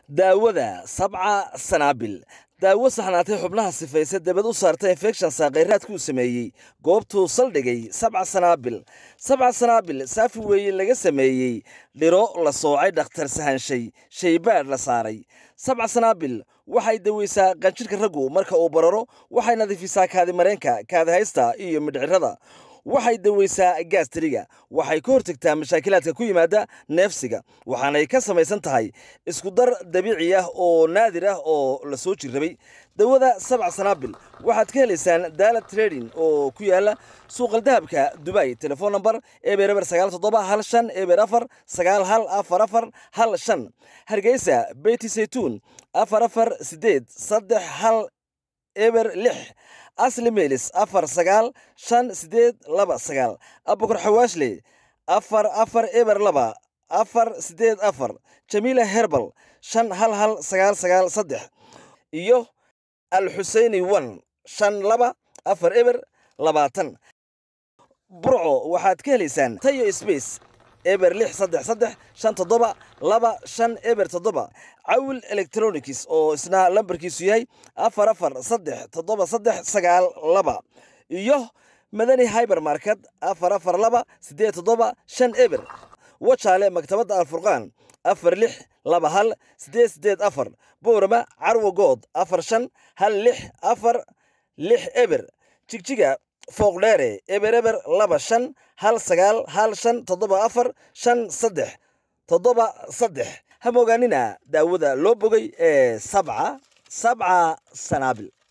daawada sabca sanaabil daawo saxnaatay xubnaha sifaysa dabad u saarta infekshan saaqayraadkuu sameeyey goobtuu saldhigay sabca sanaabil sabca sanaabil saafi weeye laga sameeyey dhiro la soocay dhakhtar sahanshay shaybaadh la saaray sabca sanaabil waxay daweysaa qanjirhka raggu marka uu bararo waxay nadiifisaa kaadimareenka kaadihaysta iyo midhcirada waxay daweysaa gaastiriga waxay ka hortagtaa mashaakilaadka ku yimaada neefsiga waxaanay ka samaysan tahay iskudar dabiici ah oo naadir ah oo la soo jirrabay dawada sabca sanaabil waxaad ka helaysaan daala trading oo ku yaala suuqaldahabka dubay telefon number eber eber sagaal toddoba hal shan eber afar sagaal hal afar afar hal shan hargeysa beyti saytuun afar afar sideed saddex hal eber lix asli meelis afar sagaal shan sideed laba sagaal abukar xawaashle afar afar eber laba afar sideed afar jamiila herbal shan hal hal sagaal sagaal saddex iyo alxuseyni wan shan laba afar eber labaatan burco waxaad ka helaysaan tayo sbace eber lix saddex saddex shan toddoba laba shan eber toddoba cawil electronics oo isna lambarkiisu yahay afar afar saddex toddoba saddex sagaal laba iyo madani hyber market afar afar laba siddeed toddoba shan eber wajaale maktabadda alfurqaan afar lix laba hal siddeed siddeed afar boorama carwo good afar shan hal lix afar lix eber jigjiga fooqdheere eber eber laba shan hal sagaal hal shan toddoba afar shan saddex toddoba saddex ha moogaanina daawada loo bogay ee sabca sabca sanaabil